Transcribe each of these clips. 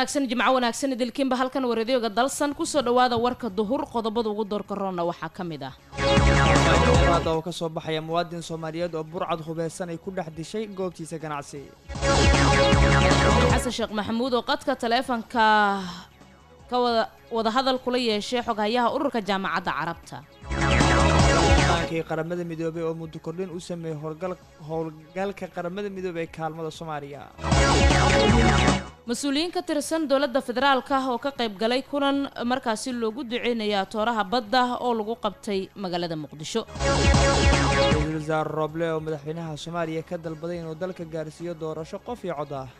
wanaagsan jimco wanaagsan idilkiinba halkan wareedyoga dalsan kusoo dhawaada warka duhur qodobada ugu doorka roonna waxaa ka mid ah aada oo ka soo baxaya muwaadin soomaaliyeed oo burcad hubeysan ay ku dhex dishay goobtiisa ganacsi xasan sheekh maxamuud oo qadka taleefanka ka wada wadahadal kula yeeshay xoghayaha ururka jaamacadda carabta aankii qaramada midoobey oo muddo kordhin u sameeyey howlgal howlgalka qaramada midoobey ee kaalmada soomaaliya mas-uuliyiin ka tirsan dowladda federaalka oo ka qayb galay kulan markaasi loogu duceynaya tooraha badda oo lagu qabtay magaalada muqdisho ra-iisul wasaare rooble oo madaxweynaha soomaaliya ka dalbaday inuu dalka gaarsiiyo doorasho qof iyo cod ah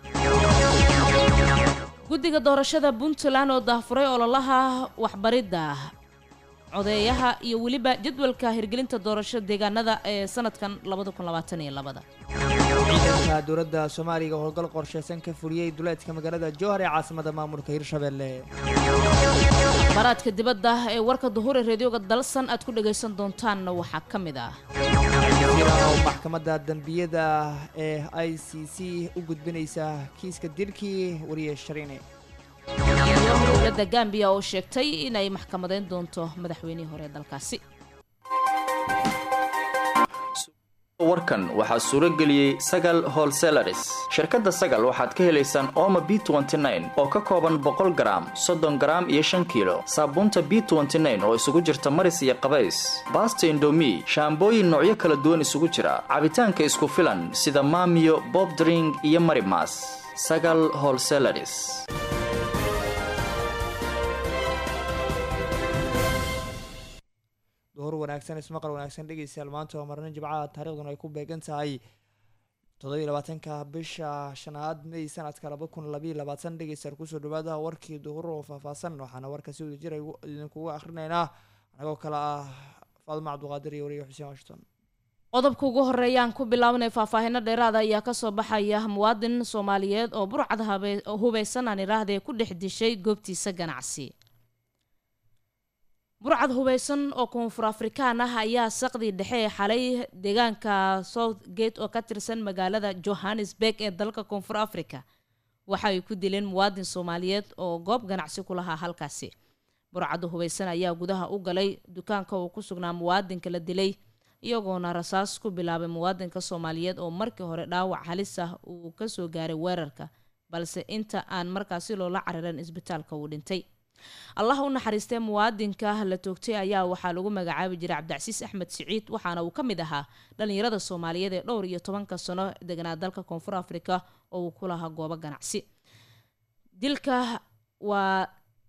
guddiga doorashada puntland oo daahfuray ololaha waxbaridda codeeyaha iyo weliba jadwalka hirgelinta doorasho deegaanada ee sanadkan ciidanka dowladda soomaaliga oo howlgal qorsheysan ka fuliyey duleedka magaalada jowhar ee caasimada maamulka hirshabelle akhbaaraadka dibadda ee warka duhur ee reedyoga dalsan aad ku dhagaysan doontaanna waxaa ka mid ah jira oo maxkamadda dembiyada ee i c c u gudbinaysa kiiska dilkii wariye shariine iyo dowladda gambiya oo sheegtay inay maxkamadeyn doonto madaxweynihii hore ee dalkaasi warkan waxaa suuro geliyey sagal holselaris shirkadda sagal waxaad ka helaysaan ooma b oo ka kooban boqol garaam soddon garaam iyo shan kiilo saabuunta b oo isugu jirta maris iyo qabays baasta indomi shaambooyin noocyo kala duwan isugu jira cabitaanka isku filan sida maamiyo bobdring iyo marimas sagal holselaris duhur wanaagsan ismaqal wanaagsan dhegeystayaal maanta waa marnin jimcaha taariikhduna ay ku beegan tahay toddobiyo labaatanka bisha shanaad may sanadka laba kun labayo labaatan dhegeystayaal kusoo dhawaada warkii duhur oo faahfaahsan waxaana warka si wada jir idinkuga akrinaynaa anagoo kale ah faaduma cabduqaadir iyo wariye xuseen washington qodobka ugu horeeyaan ku bilaabanay faahfaahino dheeraada ayaa kasoo baxaya muwaadin soomaaliyeed oo burcad hubeysan aan idhaahdee ku dhex dishay goobtiisa ganacsi burcad hubeysan oo koonfur afrikaan ah ayaa saqdii dhexe ee xalay deegaanka southgate oo ka tirsan magaalada johannesburg ee dalka koonfur africa waxa ay ku dileen muwaadin soomaaliyeed oo goob ganacsi ku lahaa halkaasi burcadda hubeysan ayaa gudaha u galay dukaanka uu ku sugnaa muwaadinka la dilay iyagoona rasaas ku bilaabay muwaadinka soomaaliyeed oo markii hore dhaawac halis ah uu kasoo gaaray weerarka balse inta aan markaasi loola cariran isbitaalka uu dhintay allah u naxariistee muwaadinka la toogtay ayaa waxaa lagu magacaabi jiray cabdicasiis axmed siciid waxaana uu ka mid ahaa dhalinyarada soomaaliyeed ee dhowr iyo tobanka sano deganaa dalka koonfur africa oo uu ku lahaa goobo ganacsi dilka waa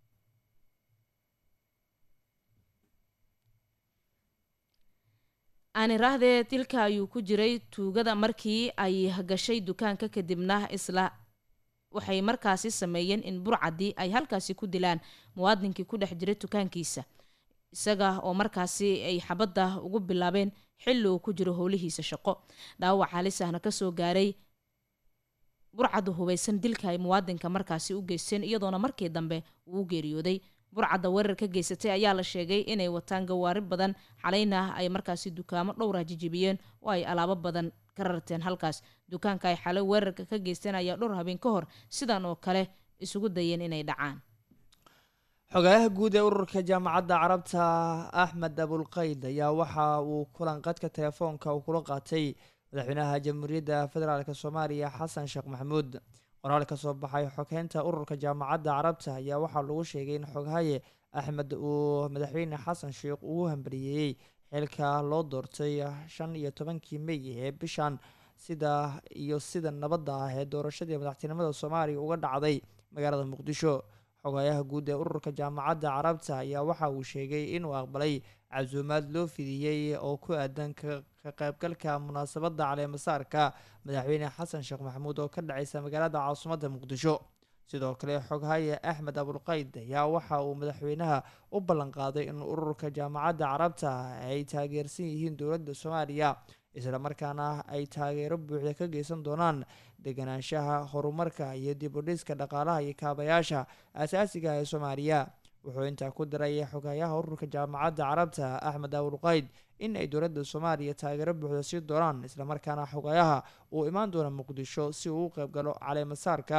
aaniraahdee dilka ayuu ku jiray tuugada markii ay gashay dukaanka kadibna isla waxay markaasi sameeyeen in burcadii ay halkaasi ku dilaan muwaadinkii ku dhex jiray dukaankiisa isaga oo markaasi ay xabadda ugu bilaabeen xilli uu ku jiro howlihiisa shaqo dhaawac halis ahna kasoo gaaray burcadda hubeysan dilka ay muwaadinka markaasi u geysteen iyadoona markii dambe uu u geeriyooday burcadda weerar ka geysatay ayaa la sheegay inay wataan gawaari badan xalayna ay markaasi dukaamo dhowrah jijibiyeen oo ay alaabo badan ka rarteen halkaas dukaanka ay xalay weerarka ka geysteen ayaa dhowr habeen ka hor sidan oo kale isugu dayeen inay dhacaan xogayaha guud ee ururka jaamacadda carabta axmed abulqayd ayaa waxa uu kulan qadka telefoonka uu kula qaatay madaxweynaha jamhuuriyadda federaalk soomaaliya xasan sheekh maxamuud qoraal ka soo baxay xogeynta ururka jaamacadda carabta ayaa waxaa lagu sheegay in xoghaye axmed uu madaxweyne xasan sheekh ugu hambariyeeyey xilka loo doortay shan iyo tobankii mey ee bishan sida iyo sida nabadda ah ee doorashadii madaxtinimada soomaaliya uga dhacday magaalada muqdisho xogayaha guud ee ururka jaamacadda carabta ayaa waxa uu sheegay inuu aqbalay casuumaad loo fidiyey oo ku aadan ka qaybgalka munaasabadda caleemasaarka madaxweyne xasan sheekh maxamuud oo ka dhaceysa magaalada caasimadda muqdisho sidoo kale xoghaye axmed abulqayd ayaa waxa uu madaxweynaha u ballanqaaday in ururka jaamacadda carabta ay taageersan yihiin dowladda soomaaliya islamarkaana ay taageero buuxda ka geysan doonaan deganaanshaha horumarka iyo dib u dhiska dhaqaalaha iyo kaabayaasha asaasiga ee soomaaliya wuxuu intaa ku diray xogayaha ururka jaamacadda carabta axmed abulqayd in ay dowladda soomaaliya taageero buuxda sii doonaan islamarkaana xogayaha uu imaan doono muqdisho si uu u qeybgalo caleemasaarka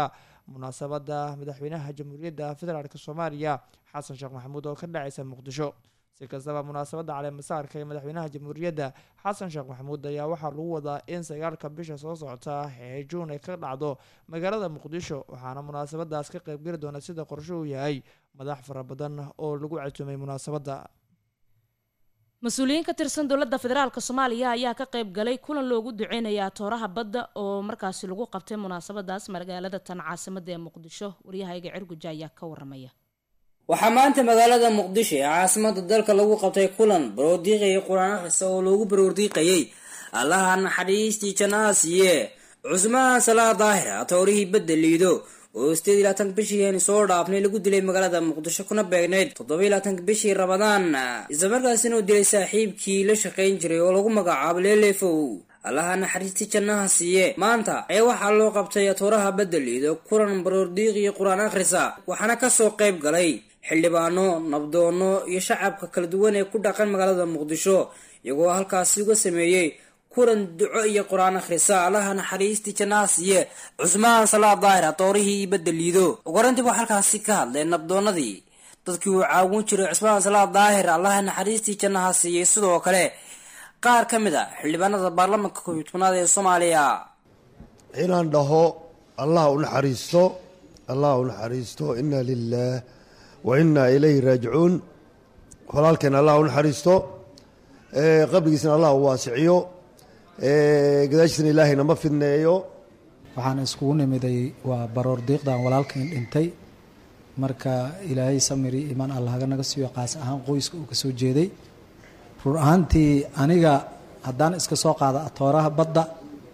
munaasabada madaxweynaha jamhuuriyadda federaalk soomaaliya xasan sheekh maxamuud oo ka dhacaysa muqdisho si kastaba munaasabadda caleemasaarka ee madaxweynaha jamhuuriyadda xasan sheekh maxamuud ayaa waxaa lagu wadaa in sagaalka bisha soo socota ee juun ay ka dhacdo magaalada muqdisho waxaana munaasabadaas ka qeybgeli doona sida qorsho uu yahay madax fara badan oo lagu casuumay munaasabadda mas-uuliyiin ka tirsan dowladda federaalk soomaaliya ayaa ka qayb galay kulan loogu duceynaya tooraha badda oo markaasi lagu qabtay munaasabadaas magaalada tan caasimada ee muqdisho waryahayga cirguja ayaa ka waramaya waxaa maanta magaalada muqdisho ee caasimada dalka lagu qabtay kulan baroordiiqayay qur-aan akrisa oo loogu baroordiiqayay allaha naxariistii jannaha siiye cusmaan salaa daahira toorihii badda liido oo sideed iyo labaatanka bishii soo dhaafnay lagu dilay magaalada muqdisho kuna beegnayd toddoba iyo labaatanka bishii rabadaan islamarkaasina uu dilay saaxiibkii la shaqayn jiray oo lagu magacaabo leelefow allaha naxariistii jannaha siiye maanta ayaa waxaa loo qabtay tooraha badda liido kulan baroordiiq iyo qur-aan akhrisa waxaana kasoo qayb galay xildhibaano nabdoono iyo shacabka kala duwan ee ku dhaqan magaalada muqdisho iyagoo halkaasi uga sameeyey kulan duco iyo qur-aan akhrisa allaha naxariistii jannaha siiye cusmaan salaa daahir toorihii badda liido ugorantii waa halkaasi ka hadleen nabdoonadii dadkii uu caawin jiray cusmaan salaa daahir allaha naxariistii jannaha siiyey sidoo kale qaar ka mid a xildhibaanada baarlamaanka koobiyi tobnaad ee soomaaliya inaan dhaho allah u naxariisto allah u naxariisto inna lilaah wa inna ilayhi raajicuun walaalkeen allah u naxariisto qabrigiisna allah u waasiciyo gadaashiisna ilaahayna ma fidneeyo waxaan iskugu nimiday waa baroor diiqdan walaalkain dhintay marka ilaahay samiri imaan allahaga naga siiyo qaas ahaan qoyska uu kasoo jeeday rur ahaantii aniga haddaan iska soo qaada atooraha badda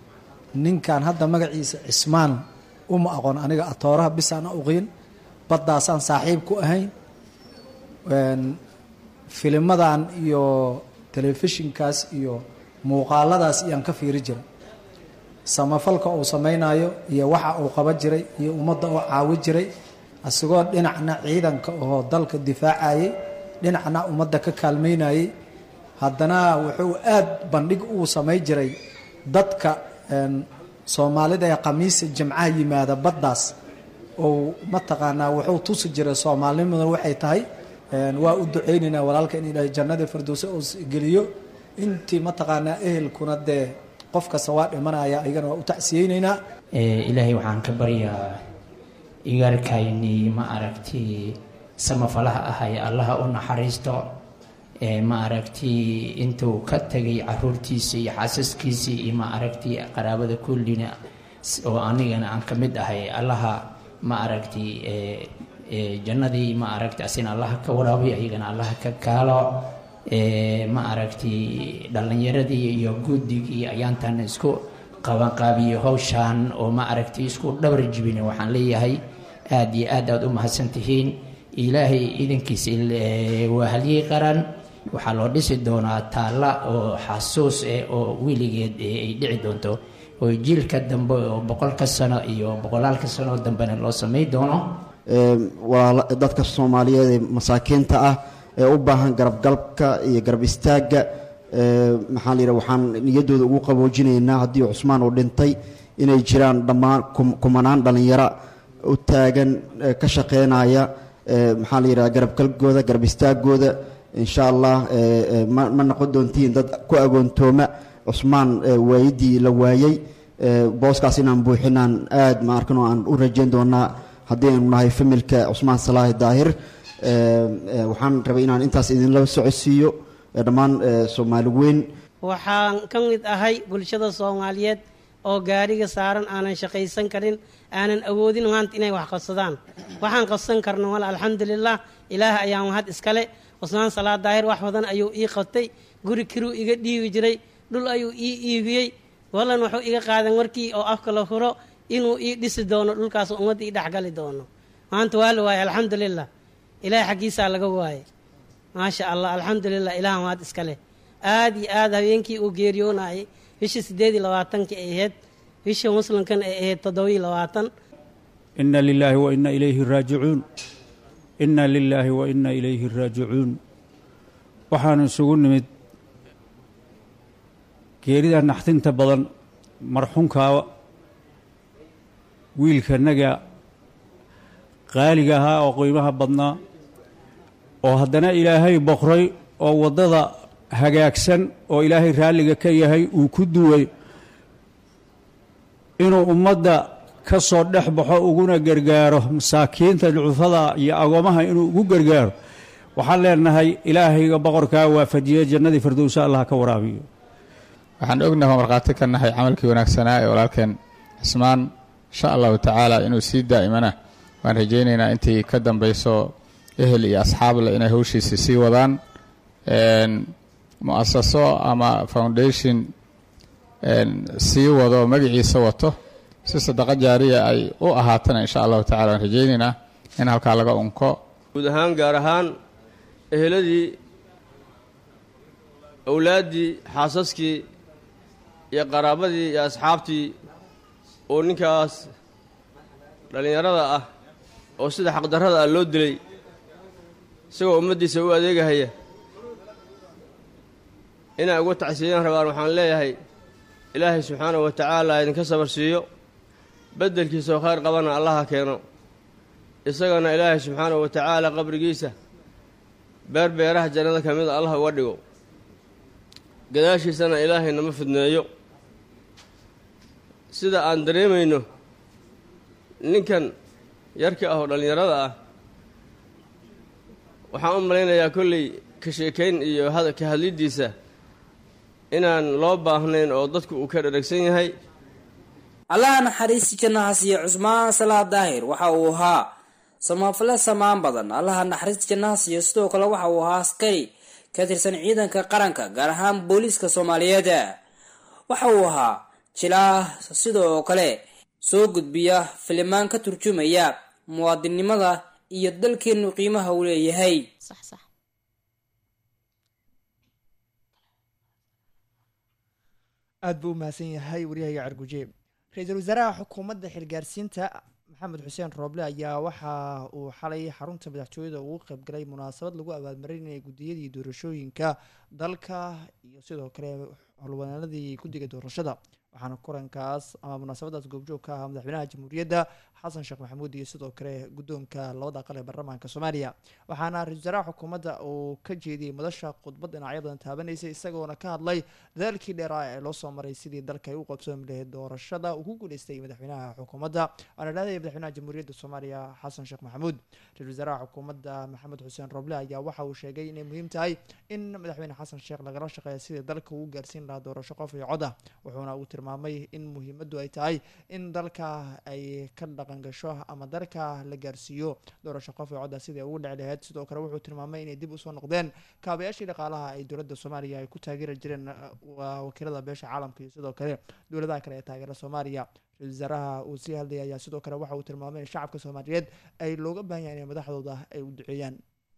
ninkan hadda magaciisa cismaan uma aqoon aniga atooraha bisaana uqiin baddaasaan saaxiib ku ahayn filimadan iyo telefishinkaas iyo muuqaaladaas iyaan ka fiiri jiray samafalka uu samaynayo iyo waxa uu qaban jiray iyo ummadda uu caawi jiray asigoo dhinacna ciidanka oo dalka difaacayay dhinacna ummadda ka kaalmaynayay haddana wuxuu aad bandhig uu samay jiray dadka soomaalida ee khamiisa jimcaha yimaada baddaas ou mataqaanaa wuxuu tusi jiray soomaalinimada waxay tahay waa u duceynaynaa walaalka in ilaahay jannada firdowse oo geliyo intii mataqaanaa ehelkuna dee qof kasta waa dhimanaya ayagana waa u tacsiyeynaynaa ilaahay waxaan ka baryaa igaarkaynii ma aragti samafalaha ahay allaha u naxariisto ma aragti intuu ka tegay caruurtiisa iyo xaasaskiisii iyo ma aragti qaraabada kullina oo anigana aan ka mid ahay allaha ma aragti jannadii ma aragti asina allaha ka waraabiy ayagana allaha ka kaalo ma aragti dhallinyaradii iyo guddigii ayaantan isku qabanqaabiye howshaan oo ma aragti isku dhabar jibine waxaan leeyahay aada iyo aad aad u mahadsantihiin ilaahay idankiisa waa halyey qaran waxaa loo dhisi doonaa taalla oo xasuus eh oo weligeed ay dhici doonto oo jiilka dambe oo boqolka sano iyo boqolaalka sano dambena loo samay doono waa dadka soomaaliyeed ee masaakiinta ah ee u baahan garabgalbka iyo garab istaagga maxaa la yidhaha waxaan niyaddooda ugu qaboojinaynaa haddii cusmaan uu dhintay inay jiraan dhammaan kumanaan dhallinyaro u taagan ka shaqeynaya maxaa la yidhaha garabgalbkooda garab istaagooda insha allah ma noqon doontiin dad ku agoontooma cusmaan waayidii la waayey booskaas inaan buuxinaan aad ma arkano aan u rajeyn doonaa haddii aynu nahay familka cusmaan salaahi daahir waxaan rabay inaan intaas idinla socodsiiyo dhammaan soomaali weyn waxaan ka mid ahay bulshada soomaaliyeed oo gaariga saaran aanan shaqaysan karin aanan awoodin maanta inay wax qabsadaan waxaan qabsan karno mal alxamdulilah ilaah ayaa mahad iskale cusmaan salaa daahir wax badan ayuu ii qabtay guri kiruu iga dhiibi jiray dhul ayuu ii iibiyey wallan wuxuu iga qaadan markii oo afka la furo inuu ii dhisi doono dhulkaas ummadda ii dhexgali doono maanta waa la waayay alxamdulilah ilaah xaggiisaa laga waayay maasha allah alxamdulilah ilaah mahad iska leh aad iyo aad habeenkii uu geeriyoonayay bishii siddeed iyo labaatankii ay ahayd bishii muslimkan ay ahayd toddobiyo labaatan ina lilaahi wa ina ilayhi raajicuun ina lilaahi wa ina ilayhi raajicuun waxaanu isugu nimid geerida naxdinta badan marxunkaa wiilkanaga qaaliga ahaa oo qiimaha badnaa oo haddana ilaahay boqray oo waddada hagaagsan oo ilaahay raalliga ka yahay uu ku duway inuu ummadda ka soo dhex baxo uguna gargaaro masaakiinta ducufada iyo agoomaha inuu ugu gargaaro waxaan leenahay ilaahayga boqorkaa waafajiye jannadii firdowsa allah ka waraabiyo waxaan ognahay oo markhaati ka nahay camalkii wanaagsanaa ee walaalkeen cismaan insha allahu tacaala inuu sii daa'imana waan rajaynaynaa intii ka dambayso ehel iyo asxaableh inay howshiisi sii wadaan mu-asaso ama foundation sii wado magaciisa wato si sadaqa jaariya ay u ahaatana insha allahu tacala waan rajaynaynaa in halkaa laga unko guud ahaan gaar ahaan eheladii awlaaddii xaasaskii iyo qaraabadii iyo asxaabtii oo ninkaas dhallinyarada ah oo sida xaqdarrada ah loo dilay isagoo ummaddiisa u adeegahaya inay uga tacsiiyaan rabaan waxaan leeyahay ilaahay subxaanahu wa tacaala idinka sabar siiyo beddelkiisa oo khayr qabana allaha keeno isagana ilaahay subxaanahu wa tacaala qabrigiisa beer beeraha jannada ka mida allah uga dhigo gadaashiisana ilaahay nama fidneeyo sida aan dareemayno ninkan yarka ah oo dhallinyarada ah waxaan u malaynayaa kolley ka sheekayn iyo ka hadliddiisa inaan loo baahnayn oo dadku uu ka dharagsan yahay allaha naxariisti jannaha siiye cusmaan salaad daahir waxa uu ahaa samafale samaan badan allaha naxariisti jannaha siiyo sidoo kale waxa uu ahaa askari ka tirsan ciidanka qaranka gaar ahaan booliiska soomaaliyeed waxa uu ahaa jilaa sidoo kale soo gudbiya filimaan ka turjumaya muwaadinnimada iyo dalkeenu qiimaha uu leeyahay aada buu u mahadsan yahay waryahaga carguje ra-iisul wasaaraha xukuumadda xilgaarsiinta maxamed xuseen rooble ayaa waxa uu xalay xarunta madaxtooyada ugu qaybgalay munaasabad lagu abaalmarinayay guddiyadii doorashooyinka dalka iyo sidoo kale holwanaanadii guddiga doorashada waxaana kulankaas ama munaasabadaas goobjoog ka ahaa madaxweynaha jamhuuriyadda xasan sheekh maxamuud iyo sidoo kale guddoonka labada aqal ee baarlamaanka soomaaliya waxaana ra-isul wasaaraha xukuumadda uu ka jeediyey madasha khudbad dhinacyo badan taabanaysay isagoona ka hadlay dadaalkii dheeraa ee loo soo maray sidii dalka ay u qabsoomi lahayd doorashada uu ku guuleystay madaxweynaha xukuumadda waana dhaadaya madaxweynaha jamhuuriyadda soomaaliya xasan sheekh maxamuud ra-isul wasaaraha xukuumadda maxamed xuseen roble ayaa waxa uu sheegay inay muhiim tahay in madaxweyne xasan sheekh lagala shaqeeya sidii dalka uu gaarsiin lahaa doorasho qof iyo cod ah wuxuuna uu tilmaamay in muhiimaddu ay tahay in dalka ay ka dhaqan gasho ama dalka la gaarsiiyo doorasho qof iyo codda sidai ugu dhici lahayd sidoo kale wuxuu tilmaamay inay dib usoo noqdeen kaabayaashii dhaqaalaha ay dowladda soomaaliya ay ku taageeri jireen wakiilada beesha caalamka iyo sidoo kale dowladaha kale ee taageera soomaaliya ra-isul wasaaraha uu sii hadlayay ayaa sidoo kale waxa uu tilmaamay in shacabka soomaaliyeed ay looga baahan yahay inay madaxdooda ay u duceeyaan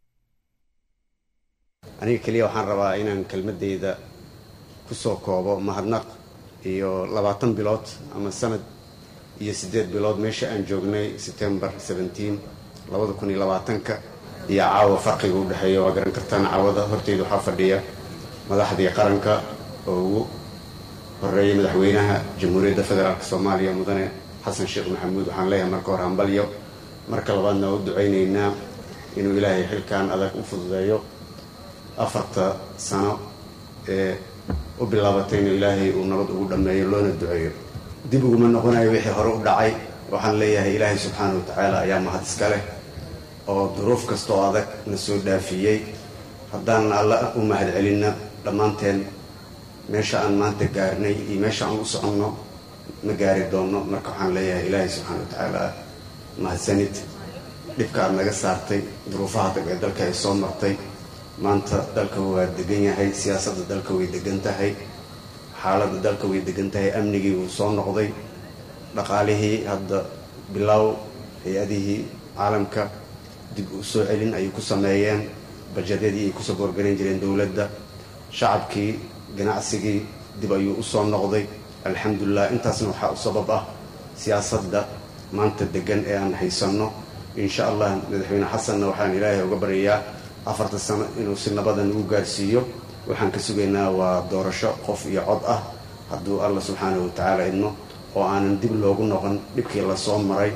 aniga keliya waxaan rabaa inaan kelmadeyda kusoo koobo mahadnaq iyo labaatan bilood ama sanad iyo siddeed bilood meesha aan joognay september seventeen labada kun iyo labaatanka iyo caawa farqiga u dhexeeya waa garan kartaan caawada horteyda waxaa fadhiya madaxdii qaranka oo ugu horeeyay madaxweynaha jamhuuriyadda federaalk soomaaliya mudane xasan sheekh maxamuud waxaan leeyahay marka hore hambalyo marka labaadna waa u ducaynaynaa inuu ilaahay xilkan adag u fududeeyo afarta sano ee u bilaabatay inuu ilaahay uu nabad ugu dhammeeyo loona duceeyo dib uguma noqonayo wixii hore u dhacay waxaan leeyahay ilaahay subxaana wa tacaala ayaa mahad iska leh oo duruuf kasta oo adag na soo dhaafiyey haddaanan alla u mahad celinna dhammaanteen meesha aan maanta gaarnay iyo meesha aan u soconno ma gaari doonno marka waxaan leeyahay ilaahay subxaana wa tacaala mahadsanid dhibka aad naga saartay duruufaha adag ee dalka ay soo martay maanta dalka waa degan yahay siyaasadda dalka way degan tahay xaaladda dalka way degan tahay amnigii wuu soo noqday dhaqaalihii hadda bilow hay-adihii caalamka dib u soo celin ayay ku sameeyeen bajadyadii ay kusoo gorgaran jireen dowladda shacabkii ganacsigii dib ayuu u soo noqday alxamdulilah intaasna waxaa u sabab ah siyaasadda maanta degan ee aan haysanno insha allah madaxweyne xasanna waxaan ilaahay uga baryayaa afarta sano inuu si nabadan ugu gaarsiiyo waxaan ka sugaynaa waa doorasho qof iyo cod ah hadduu alla subxaanahu watacaala idmo oo aanan dib loogu noqon dhibkii lasoo maray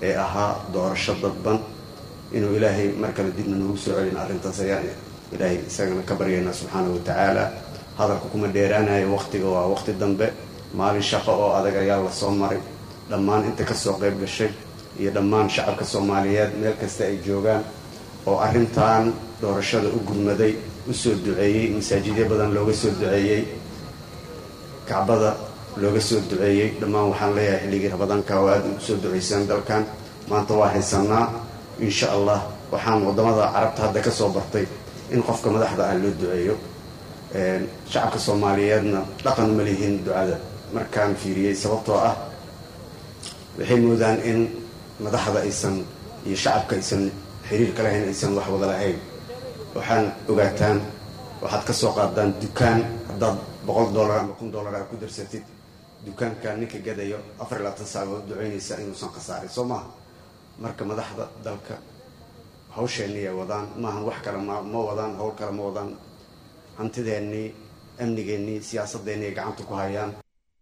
ee ahaa doorasho dadban inuu ilaahay mar kale dibna noogu soo celin arrintaas ayaan ilaahay isagana ka baryaynaa subxaanahu watacaala hadalka kuma dheeraanayo waqtiga waa waqti dambe maalin shaqo oo adag ayaa la soo maray dhammaan inta kasoo qayb gashay iyo dhammaan shacabka soomaaliyeed meel kasta ay joogaan oo arrintan doorashada u gudmaday u soo duceeyey masaajidyo badan looga soo duceeyey kacbada looga soo duceeyey dhammaan waxaan leeyahay xilligii rabadaanka oo aada ugu soo duceysaan dalkan maanta waa haysanaa insha allah waxaan wadamada carabta hadda kasoo bartay in qofka madaxda ah loo duceeyo shacabka soomaaliyeedna dhaqan ma lihiin ducada markaan fiiriyey sababtoo ah waxay moodaan in madaxda aysan iyo shacabka aysan xiriirka lahayn aysan wax wada lahayn waxaan ogaataan waxaad ka soo qaadaan dukaan haddaad boqol dollar ama kun dollar aad ku darsatid dukaanka ninka gadayo afar iyo labaatan saac waad ducaynaysaa inuusan khasaarin soo maaha marka madaxda dalka hawsheenii ay wadaan maahan wax kale ma ma wadaan hawl kale ma wadaan hantideennii amnigeennii siyaasadeennii ay gacanta ku hayaan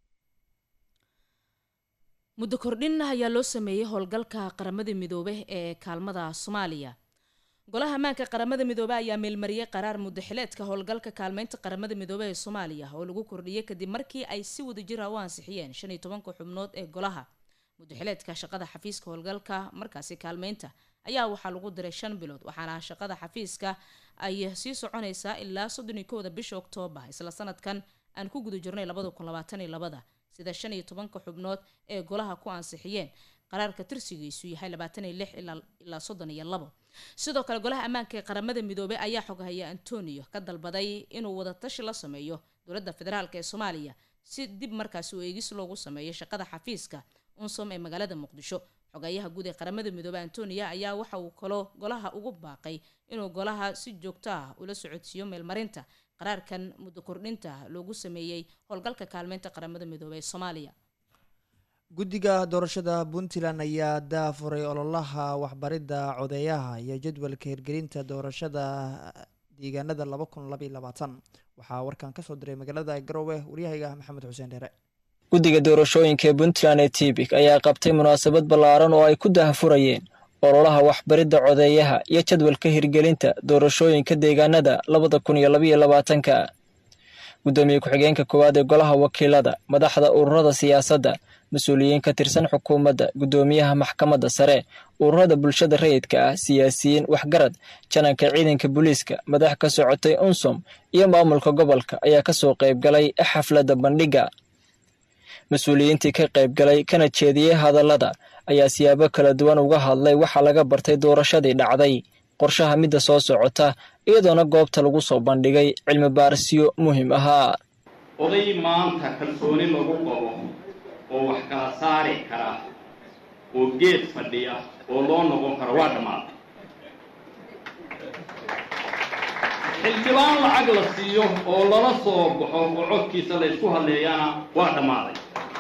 muddo kordhin ayaa loo sameeyey howlgalka qaramada midoobe ee kaalmada soomaaliya golaha ammaanka qaramada midoobe ayaa meelmariyey qaraar muddaxileedka howlgalka kaalmeynta qaramada midoobe ee soomaaliya oo lagu kordhiyey kadib markii ay si wadajir ah u ansixiyeen shan iyo tobanka xubnood ee golaha muddaxileedka shaqada xafiiska howlgalka markaasi kaalmeynta ayaa waxaa lagu diray shan bilood waxaana shaqada xafiiska ay sii soconaysaa ilaa soddon iyo kowda bisha oktoobar isla sanadkan aan ku guda jirnay labada kun labaatan iyo labada sida shan iyo tobanka xubnood ee golaha ku ansixiyeen qaraarka tirsigiisu yahay labaatan iyo lix ilaa soddon iyo labo sidoo kale golaha ammaanka ee qaramada midoobey ayaa xoghaya antonio ka dalbaday inuu wadatashi la sameeyo dowladda federaalk ee soomaaliya si dib markaasi u eegis loogu sameeyo shaqada xafiiska unsom ee magaalada muqdisho xogayaha guud ee qaramada midoobey antonia ayaa waxa uu kaloo golaha ugu baaqay inuu golaha si joogto ah ula socodsiiyo meelmarinta qaraarkan muddo kordhinta loogu sameeyey howlgalka kaalmeynta qaramada midoobey ee soomaaliya guddiga doorashada puntland ayaa daafuray ololaha waxbaridda codeeyaha iyo jadwalka hirgelinta doorashada deegaanada laba kun labaiyo labaatan waxaa warkan kasoo diray magaalada garowe waryahayga maxamed xuseen dheere guddiga doorashooyinka ee puntland ee tibik ayaa qabtay munaasabad ballaaran oo ay ku daahfurayeen ololaha waxbaridda codeeyaha iyo jadwalka hirgelinta doorashooyinka deegaanada labada kun iyo labaiyo labaatanka guddoomiye ku-xigeenka koowaad ee golaha wakiilada madaxda ururada siyaasadda mas-uuliyiin ka tirsan xukuumadda guddoomiyaha maxkamadda sare ururada bulshada rayidka ah siyaasiyiin waxgarad jananka ciidanka booliiska madax ka socotay unsom iyo maamulka gobolka ayaa kasoo qaybgalay xafladda bandhigga mas-uuliyiintii ka qaybgalay kana jeediyey hadallada ayaa siyaabo kala duwan uga hadlay waxaa laga bartay doorashadii dhacday qorshaha midda soo socota iyadoona goobta lagu soo bandhigay cilmi baarisyo muhiim ahaa oday maanta kalsooni lagu qabo oo wax kala saari kara oo geed fadhiya oo loo noqon karo waa dhammaaday xildhibaan lacag la siiyo oo lala soo baxo oo codkiisa la ysku hadleeyana waa dhammaaday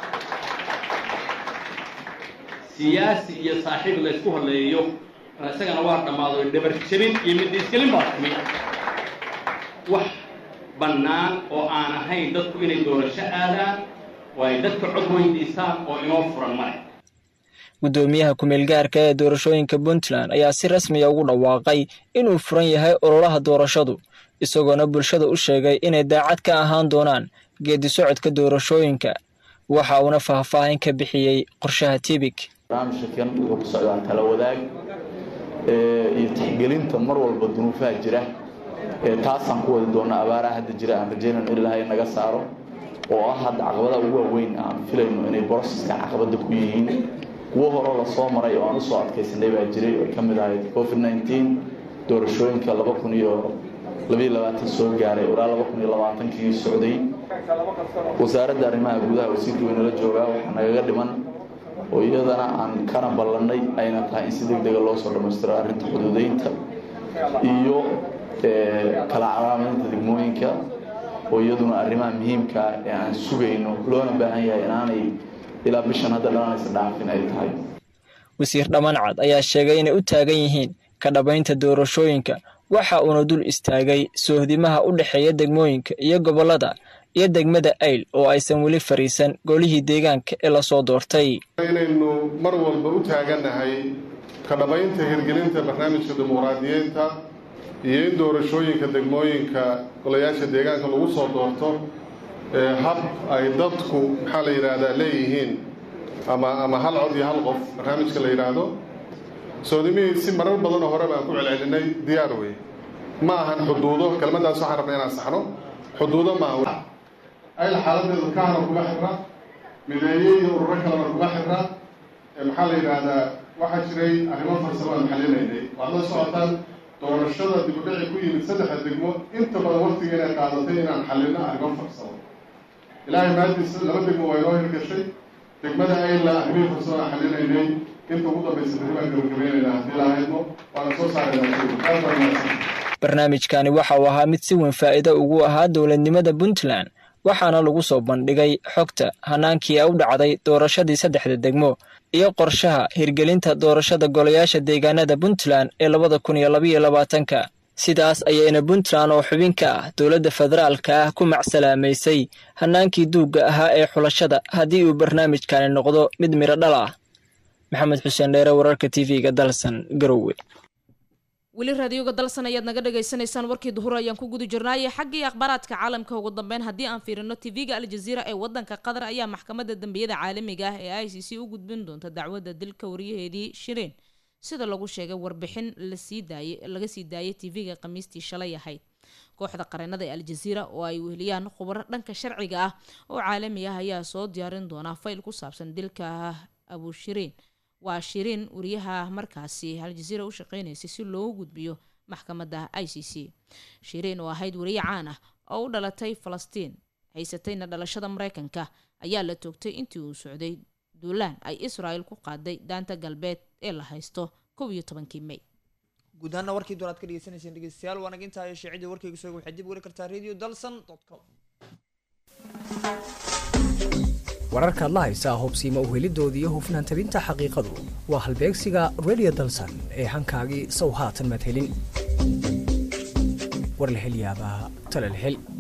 siyaasi iyo saaxiib la ysku hadleeyo isagana waa dhammaaday dhabar jabin iyo midhiisgelin baa timi wax bannaan oo aan ahayn dadku inay doorasho aadaan oo ay dadka cod weydiisaan oo inoo furan male guddoomiyaha ku-meelgaarka ee doorashooyinka puntland ayaa si rasmiya ugu dhawaaqay inuu furan yahay ololaha doorashadu isagoona bulshada u sheegay inay daacad ka ahaan doonaan geedi socodka doorashooyinka waxa uuna faahfaahin ka bixiyey qorshaha tibik barnaamijkan wuxuu ku socdaa tala wadaag iyo tixgelinta mar walba dunuufaha jira taasaan ku wadi doona abaaraha hadda jira aan rajaynayno in ilaahay naga saaro oo ah hadda caqabadaha ugu waaweyn aan filayno inay boroseska caqabada ku yihiin kuwo horeo lasoo maray oo aan usoo adkaysanay baa jiray oo ka mid ahayd covid nneteen doorashooyinka laba kun iyo labaiyo labaatan soo gaaray ilaa laba kun iyo labaatankii socday wasaaradda arrimaha gudaha wasiirka weynala joogaa waxaa nagaga dhiman oo iyadana aan kana ballannay ayna tahay in si deg dega loo soo dhammaystiro arrinta xuduudeynta iyo kala calaamadeynta degmooyinka oo iyaduna arrimaha muhiimka ee aan sugayno loona baahan yahay inaanay ilaa bishan hadda dhalanaysa dhaafin ay tahay wasiir dhammancad ayaa sheegay inay u taagan yihiin ka dhabaynta doorashooyinka waxa uuna dul istaagay soohdimaha u dhexeeya degmooyinka iyo gobollada iyo degmada ayl oo aysan weli fariisan golihii deegaanka ee lasoo doortay inaynu mar walba u taagannahay ka dhabaynta hirgelinta barnaamijka dimuqraadiyeynta iyo in doorashooyinka degmooyinka golayaasha deegaanka lagu soo doorto hab ay dadku maxaa la yidhaahdaa leeyihiin ama ama hal cod iyo hal qof barnaamijka la yidhaahdo soodimihii si marar badanoo hore baan ku celcelinay diyaar wey ma ahan xuduudo kelmaddaas waxaan rabnay inaan saxno xuduudo maaha ayl xaaladeedu kahana kuma xirra mideeye iyo ururo kalena kuma xirra maxaa la yidhaahdaa waxaa jiray arrimo farsamo aan xalinaynay waad la socotaan doorashada dibudhici ku yimid saddexda degmo inta badan waqtiga inay qaadatay inaan xalino arrimo farsamo ilaahay maadiisa laba degmo waa inoo hirgashay degmada ayla arrimihii farsamo aan xalinaynay inta ugu dambaysa beri baan gabagabaynaynaa haddii lahaydmo waana soo saaraynaa barnaamijkani waxa uu ahaa mid si weyn faa'iido ugu ahaa dowladnimada puntland waxaana lagu soo bandhigay xogta hanaankii u dhacday doorashadii saddexda degmo iyo qorshaha hirgelinta doorashada golayaasha deegaanada puntland ee labada kun iyo labaiyo labaatanka sidaas ayayna puntland oo xubin ka ah dowladda federaalka ah ku macsalaamaysay hanaankii duugga ahaa ee xulashada haddii uu barnaamijkani noqdo mid midho dhal ah maxamed xuseen dheere wararka t v-ga dalsan garowe weli raadiyoga dalsan ayaad naga dhagaysanaysaan warkii duhur ayaan ku guda jirnaaye xaggii akhbaaraadka caalamka ugu dambeyn haddii aan fiirino tv-ga aljaziira ee wadanka qatar ayaa maxkamadda dembiyada caalamiga ah ee i c c u gudbin doonta dacwadda dilka wariyaheedii shireen sida lagu sheegay warbixin lasii daayay laga sii daayay tv-ga khamiistii shalay ahayd kooxda qareenada ee aljaziira oo ay weheliyaan khubaro dhanka sharciga ah oo caalami ah ayaa soo diyaarin doonaa fayl ku saabsan dilka abushireen waa shiriin wariyaha markaasi aljaziira u shaqeynaysay si loogu gudbiyo maxkamadda i c c shiriin oo ahayd wariye caan ah oo u dhalatay falastiin haysatayna dhalashada mareykanka ayaa la toogtay intii uu socday duulaan ay israel ku qaaday daanta galbeed ee la haysto kow iyo tobankii may guud ahaana warkii door aad ka dhegeysaneyseen dhegeystayaal waana intaa iyo shaacidii warkayga sooga waxaad dib weli kartaa radio dalsan com wararkaad la haysaa hubsiima uhelidoodii iyo hufnaan tabinta xaqiiqadu waa halbeegsiga radio dalsan ee hankaagii sow haatan maad helin war la hel yaabaa tala la hel